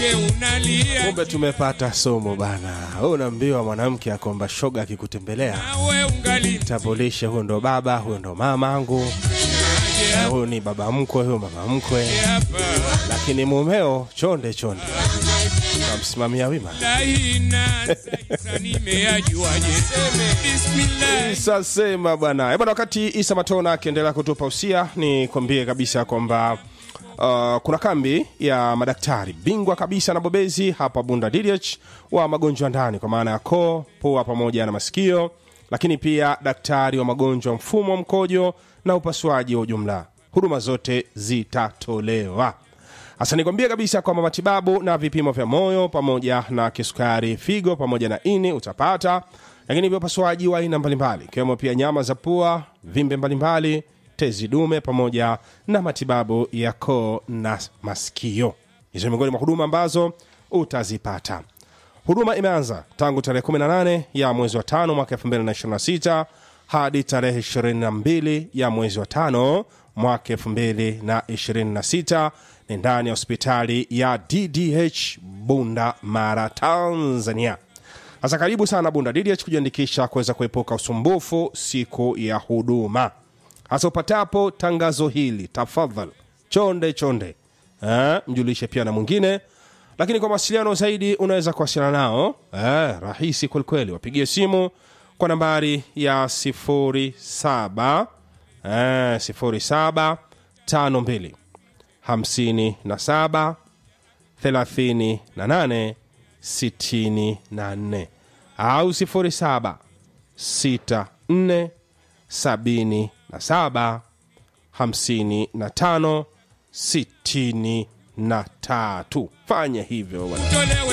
mke unalia kumbe tumepata somo bana Wewe unaambiwa mwanamke akomba shoga akikutembelea nawe ungali tambulishe huyo ndo baba huyo ndo mama angu mje huyu ni baba mkwe huyo mama mkwe hapa lakini mumeo chonde chonde tamsimamia wima lahina sasa nimeyajuaje bismillah sasema bwana Eh, bwana wakati isa matona akiendelea kutupa usia ni kwambie kabisa kwamba Uh, kuna kambi ya madaktari bingwa kabisa na bobezi hapa bunda DDH wa magonjwa ndani kwa maana ya koo pua pamoja na masikio lakini pia daktari wa magonjwa ya mfumo wa mkojo na upasuaji wa ujumla huduma zote zitatolewa hasa nikwambie kabisa kwamba matibabu na vipimo vya moyo pamoja na kisukari figo pamoja na ini utapata lakini pia upasuaji wa aina mbalimbali ikiwemo pia nyama za pua vimbe mbalimbali tezi dume pamoja na matibabu ya koo na masikio hizo ni miongoni mwa huduma ambazo utazipata huduma imeanza tangu tarehe 18 ya mwezi wa tano mwaka 2026 hadi tarehe 22 ya mwezi wa tano mwaka 2026 ni ndani ya hospitali ya ddh bunda mara tanzania sasa karibu sana bunda ddh kujiandikisha kuweza kuepuka usumbufu siku ya huduma hasa upatapo tangazo hili tafadhal chonde chonde eh, mjulishe pia na mwingine lakini kwa mawasiliano zaidi unaweza kuwasiliana nao eh, rahisi kwelikweli wapigie simu kwa nambari ya 07 eh, 07 52 57 38 64 au 07 64 77 55 63 fanya hivyo bwana tolewe